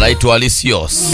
anaitwa Alisios.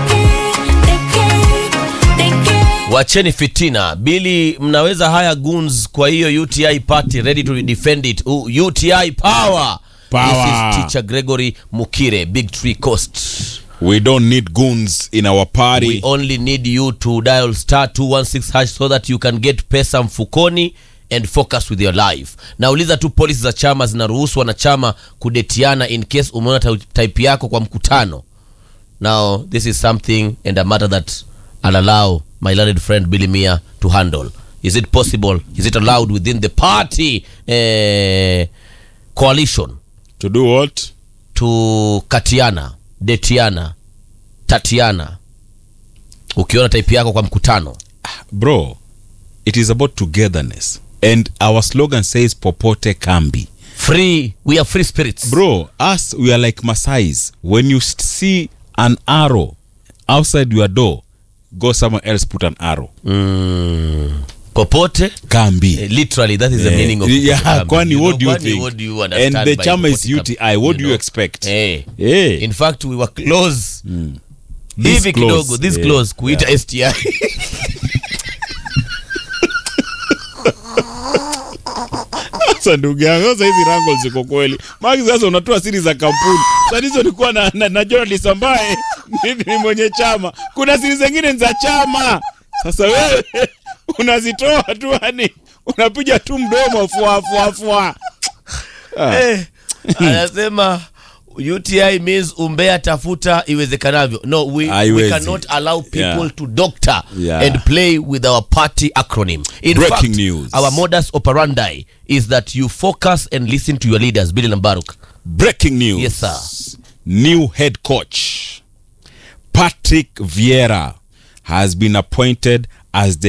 Wacheni fitina. Bili, mnaweza haya goons kwa hiyo UTI party ready to defend it. U UTI power. Power. This is teacher Gregory Mukire, Big Tree Coast. We don't need goons in our party. We only need you to dial star 216 hash so that you can get pesa mfukoni and focus with your life. Nauliza tu polisi za chama zinaruhusu wanachama kudetiana in case umeona ta- type yako kwa mkutano. Now this is something and a matter that I'll allow my learned friend Billy Mia to handle. Is it possible? Is it allowed within the party eh, coalition to do what? to katiana, detiana, tatiana ukiona type yako kwa mkutano? Bro, it is about togetherness. And our slogan says popote kambi. Free, we are free spirits. Bro, us, we are like Masais. When you st- see an arrow outside your door, go somewhere else, put an arrow. Mm, popote Kambi. Eh, literally that is the Eh, meaning of yeah, popote kwani You what know, do you kwani think? what do you understand And the by chama is popote UTI. What do you know? expect? Eh. Eh. in fact we were close This hivi close. kidogo this Eh, close kuita sti Sasa ndugu yangu, sasa hizi rango ziko kweli. Maki sasa unatoa siri za kampuni. Sasa hizo nilikuwa na, na, na journalist ambaye ni, ni mwenye chama. Kuna siri zingine ni za chama. Sasa wewe unazitoa tu yani unapiga tu mdomo fua fua fua. Eh, anasema UTI means umbea tafuta iwezekanavyo. No, we, we Haiwezi. cannot allow people Yeah. to doctor Yeah. and play with our party acronym. In Breaking fact, news. our modus operandi is that you focus and listen to your leaders, Billy Lambaruk. Breaking news. Yes, sir. New head coach Patrick Vieira has been appointed as the